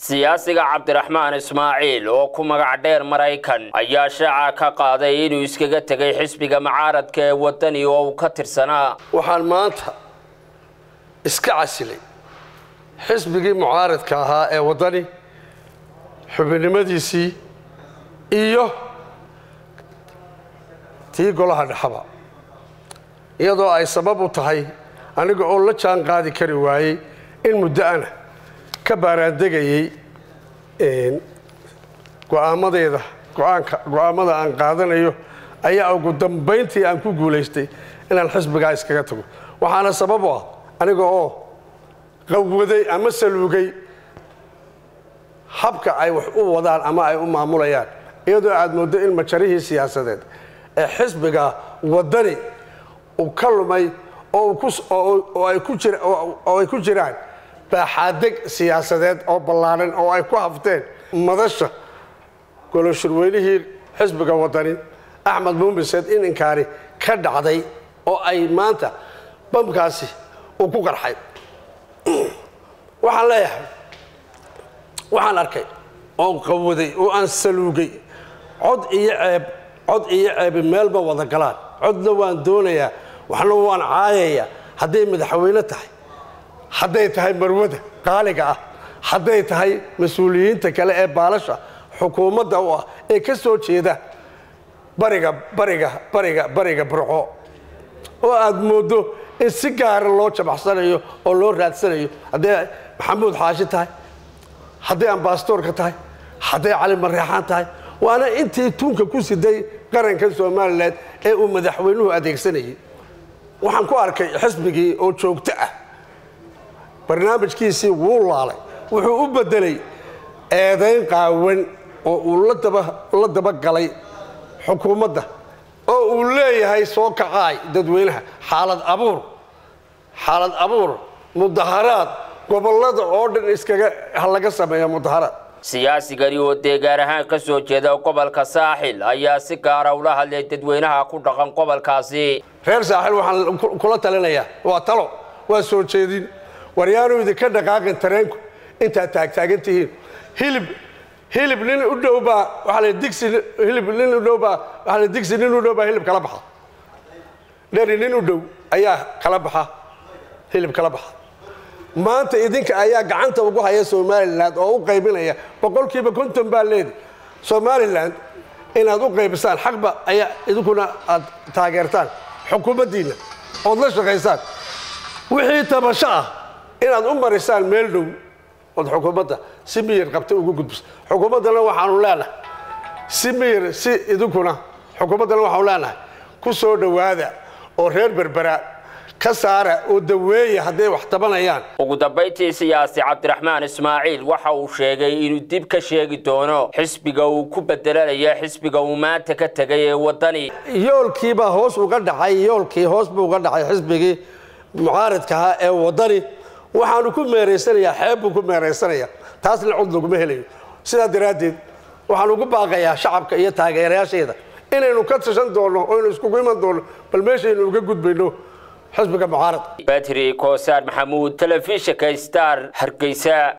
siyaasiga cabdiraxmaan ismaaciil oo ku magac dheer maraykan ayaa shaaca ka qaaday inuu iskaga tegay xisbiga mucaaradka ee wadani oo uu ka tirsanaa waxaan maanta iska casilay xisbigii mucaaradka ahaa ee waddani xubinimadiisii iyo tii golaha dhexaba iyadoo ay sabab u tahay aniga oo la jaan qaadi kari waayey in muddo ana ka baaraandegayey go'aamadeeda go'aanka go'aamada aan qaadanayo ayaa ugu dambayntii aan ku guulaystay inaan xisbigaa iskaga tago waxaana sabab u ah aniga oo qawwaday ama saluugay habka ay wax u wadaan ama ay u maamulayaan iyadoo aad mooddo in majarihii siyaasadeed ee xisbiga waddani uu ka lumay oo ay ku jiraan baaxaadeg siyaasadeed oo ballaaran oo ay ku hafteen madasha goloshirweynihii xisbiga waddani axmed muumiseed in inkaari ka dhacday oo ay maanta bamkaasi uu ku qarxay waxaan leeyahay waxaan arkay oon qawaday oo aan saluugay cod iyo ceeb cod iyo ceebi meelba wada galaan codna waan doonayaa waxna waan caayayaa hadday madaxweyne tahay hadday tahay marwada qaaliga ah hadday tahay mas-uuliyiinta kale ee baalasha xukuumadda u ah ee ka soo jeeda bariga bariga bariga bariga burco oo aad mooddo in si gaara loo jabaxsanayo oo loo raadsanayo hadday maxamuud xaashi tahay hadday ambasadoorka tahay hadday cali mareexaan tahay waana intii tuunka ku siday qaranka somalilan ee uu madaxweynuhu adeegsanayay waxaan ku arkay xisbigii oo joogto ah barnaamijkiisii wuu laalay wuxuu u bedelay eedayn qaawan oo uu la dabagalay xukuumadda oo uu leeyahay soo kacaay dadweynaha xaalad abuur xaalad abuur mudaharaad gobollada oo dhan iskaga laga sameeya mudaharaad siyaasigani oo deegaan ahaan ka soo jeeda gobolka saaxil ayaa si gaara ula hadlay dadweynaha ku dhaqan gobolkaasi reer saaxil waxaan kula talinayaa waa talo waa soo jeedin waryaanu idinka dhaqaaqin tareenku intaad taagtaagan tihiin hilib hilib nin u dhow baa waxaa la digsi hilib nin u dhow baa waxaa la digsi nin u dhow baa hilib kala baxa dheri nin u dhow ayaa kala baxa hilib kala baxa maanta idinka ayaa gacanta ugu haya somalilan oo u qaybinaya boqolkiiba konton baa leedi somalilan inaad u qaybisaan xaqba ayaa idinkuna aad taageertaan xukuumaddiinna ood la shaqaysaan wixii tabasho ah inaad u marisaan meel dhow ood xukuumadda si miyir qabta ugu gudbiso xukuumaddana waxaanu leenahay si miyir si idinkuna xukuumaddana waxaanu leenahay ku soo dhowaada oo reer berbera ka saara oo daweeya hadday wax tabanayaan ugu dambayntii siyaasi cabdiraxmaan ismaaciil waxa uu sheegay inuu dib ka sheegi doono xisbiga uu ku bedelanaya xisbiga uu maanta ka tegay ee waddani yoolkiibaa hoos uga dhacay yoolkii hoos buu uga dhacay xisbigii mucaaradka ahaa ee waddani waxaanu ku meeraysanayaa xeeb buu ku meeraysanayaa taasna cod laguma helayo sidaa daraaddeed waxaan ugu baaqayaa shacabka iyo taageerayaasheeda inaynu ka tashan doonno oo aynu iskugu iman doonno bal meeshaynu uga gudbayno xisbiga mucaarad badri koosaan maxamuud telefishinka star hargeysa